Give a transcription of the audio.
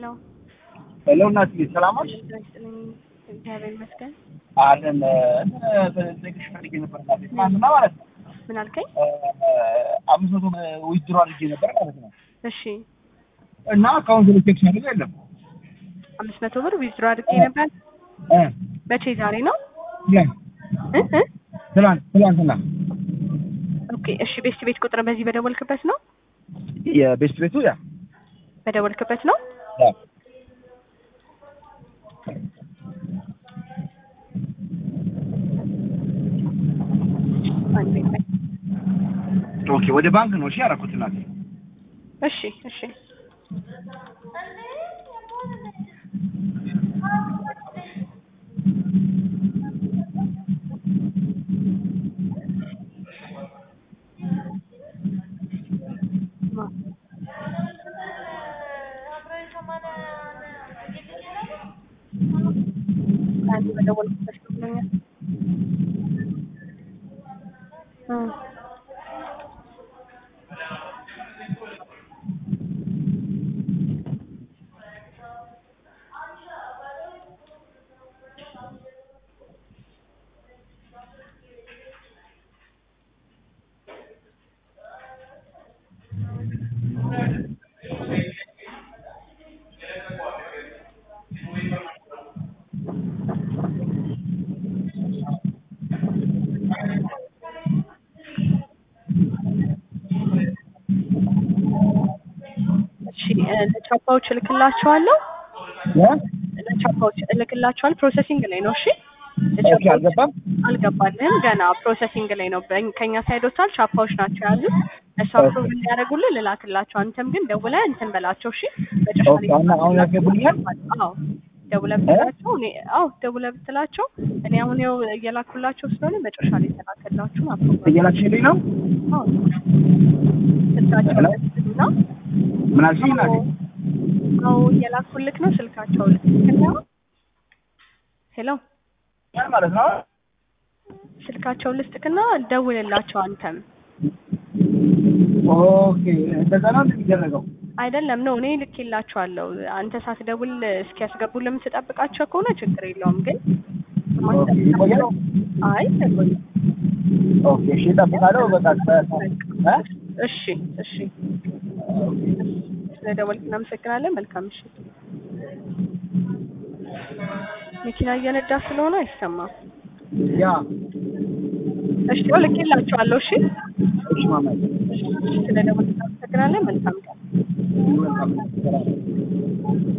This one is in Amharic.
ሄሎ ሄሎ እናትዬ ሰላም ነሽ? ይስጥልኝ። እግዚአብሔር ይመስገን። አለን ጠይቅሽ ፈልጌ ነበር እናቴ ትናንትና ማለት ነው ምን አልከኝ? አምስት መቶ ዊዝድሮ አድርጌ ነበር ማለት ነው እሺ እና አካውንት ላይ ቼክ ሳደርገው የለም አምስት መቶ ብር ዊዝድሮ አድርጌ ነበር። እ መቼ? ዛሬ ነው ትላንት እ እ ትላንት ትላንትና ኦኬ እሺ። ቤስት ቤት ቁጥር በዚህ በደወልክበት ነው የቤስት ቤቱ ያ በደወልክበት ነው። ያ አንድ ቤት ላይ ኦኬ ወደ ባንክ ነው እሺ ያደረኩት እናቴ እሺ እሺ አንድ በደወልክበት ነው ብሎኛል። እ እሺ እ ለቻፓዎች እልክላቸዋለሁ ያ ለቻፓዎች እልክላቸዋል። ፕሮሰሲንግ ላይ ነው። እሺ ኦኬ አልገባም አልገባልህም ገና ፕሮሰሲንግ ላይ ነው። በእኝ- ከኛ ሳይድ ወጥቷል። ቻፓዎች ናቸው ያሉት እሱ አፕሮቭ እንዲያደርጉልህ ልላክላቸው። አንተም ግን ደውለህ እንትን በላቸው። እሺ መጨረሻ ኦኬ አሁን አሁን ያስገቡልኛል አዎ ደውለህ ብትላቸው እኔ አዎ ደውለህ ብትላቸው እኔ አሁን ያው እየላኩላቸው ስለሆነ መጨረሻ ላይ ተላከላችሁ አፕሮቭ እየላክሽልኝ ነው አዎ ስልካቸው ሄሎ? ልክና ምን አልሽኝ እናቴ አዎ እየላኩልክ ነው ስልካቸው ልክና ሄሎ ምን ማለት ነው ስልካቸው ልስጥክና ደውልላቸው አንተም ኦኬ እንደዛ ነው እንደሚደረገው አይደለም ነው እኔ ልኬላቸዋለሁ። አንተ ሳትደውል እስኪያስገቡልህ የምትጠብቃቸው ከሆነ ችግር የለውም። ግን ኦኬ ይቆያል አይ አይቆይም። ኦኬ እሺ እጠብቃለሁ በቃ እ እሺ እሺ፣ ስለደወልክ እናመሰግናለን። መልካም ምሽት። መኪና እየነዳ ስለሆነ አይሰማም። ያ እሺ ያው ልኬላቸዋለሁ። እሺ እሺ ማማ ስለደወልክ እናመሰግናለን። መልካም ቀን። መልካም